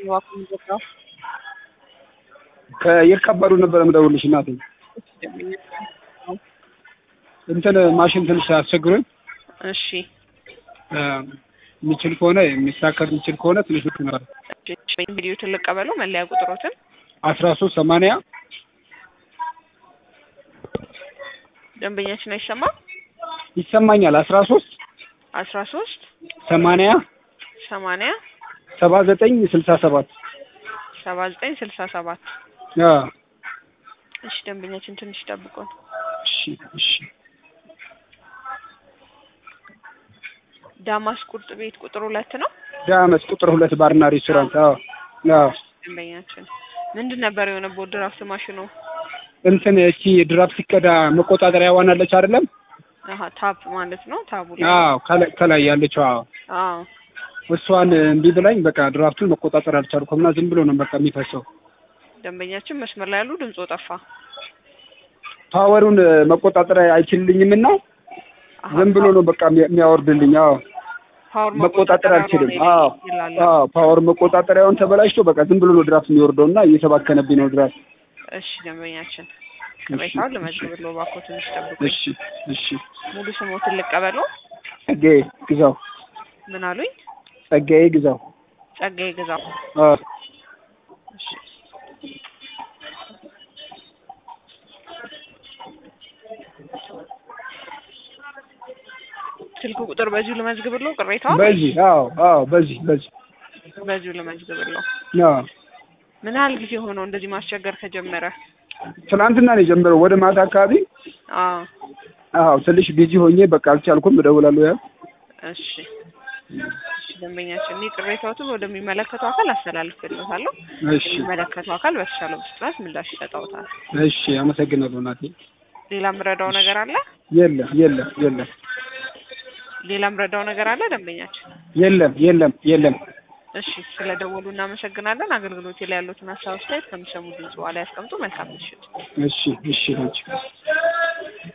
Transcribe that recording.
ዋኩን ገባው ከየካባዱ ነበር የምደውልሽ እናቴ። እንትን ማሽን ትንሽ አስቸግሮኝ እሺ እ የሚችል ከሆነ የሚሳከር የሚችል ከሆነ ትንሽ ልክ ነበር። ቪዲዮ ትልቅ ቀበለው መለያ ቁጥሮትን አስራ ሶስት ሰማንያ ደንበኛችን አይሰማም። ይሰማኛል። አስራ ሶስት አስራ ሶስት ሰማንያ ሰማንያ ሰባ ዘጠኝ ስልሳ ሰባት ሰባ ዘጠኝ ስልሳ ሰባት አ እሺ ደንበኛችን ትንሽ ጠብቁን። እሺ እሺ ዳማስ ቁርጥ ቤት ቁጥር ሁለት ነው። ዳመስ ቁጥር ሁለት ባርና ሬስቶራንት። አዎ አዎ ደንበኛችን ምንድን ነበር የሆነበት ድራፍት ማሽኑ? እንትን እቺ ድራፍት ሲቀዳ መቆጣጠሪያ ዋናለች አይደለም? አሀ ታፕ ማለት ነው። ታቡ ላይ አዎ ከላይ ከላይ ያለችው አዎ አዎ እሷን እምቢ ብላኝ በቃ ድራፍቱን መቆጣጠር አልቻልኩም እና ዝም ብሎ ነው በቃ የሚፈሰው። ደንበኛችን መስመር ላይ ያሉ ድምጾ ጠፋ። ፓወሩን መቆጣጠር አይችልልኝም እና አሀ፣ ዝም ብሎ ነው በቃ የሚያ- የሚያወርድልኝ። አዎ ፓወር መቆጣጠር አልችልም። ነው አዎ ይላል። አዎ ፓወር መቆጣጠሪያውን ተበላሽቶ በቃ ዝም ብሎ ነው ድራፍት የሚወርደው እና እየተባከነብኝ ነው ድራፍት። እሺ ደንበኛችን ቅሬታውን ልመዝግብልዎ እባክዎ ትንሽ ጠብቁ። እሺ እሺ። ሙሉ ስሞትን ልቀበለው። ጸጋዬ ግዛው ምን አሉኝ? ጸጋዬ ግዛው። ጸጋዬ ግዛው። አዎ እሺ ስልክ ቁጥር በዚሁ ልመዝግብልዎ። ቅሬታውን በዚህ አዎ አዎ በዚህ በዚህ በዚሁ ልመዝግብልዎ። አዎ ምን ያህል ጊዜ ሆነው እንደዚህ ማስቸገር ከጀመረ? ትናንትና ነው የጀመረው ወደ ማታ አካባቢ። አዎ አዎ ትንሽ ቢዚ ሆኜ በቃ አልቻልኩም። እደውላለሁ ያው እሺ እሺ ደንበኛችን እኔ ቅሬታዎትን ወደሚመለከተው አካል አስተላልፍልዎታለሁ። እሺ የሚመለከተው አካል በተሻለው ፍጥነት ምላሽ ይሰጠውታል። እሺ አመሰግናለሁ እናቴ። ሌላ ምረዳው ነገር አለ? የለም የለም የለም ሌላ ምረዳው ነገር አለ ደንበኛችን? የለም የለም የለም። እሺ ስለ ደወሉ እናመሰግናለን። አገልግሎት ላይ ያሉትን ሀሳብ አስተያየት ከሚሰሙ ድምጽ በኋላ ያስቀምጡ። መልካም ምሽት። እሺ እሺ አንቺ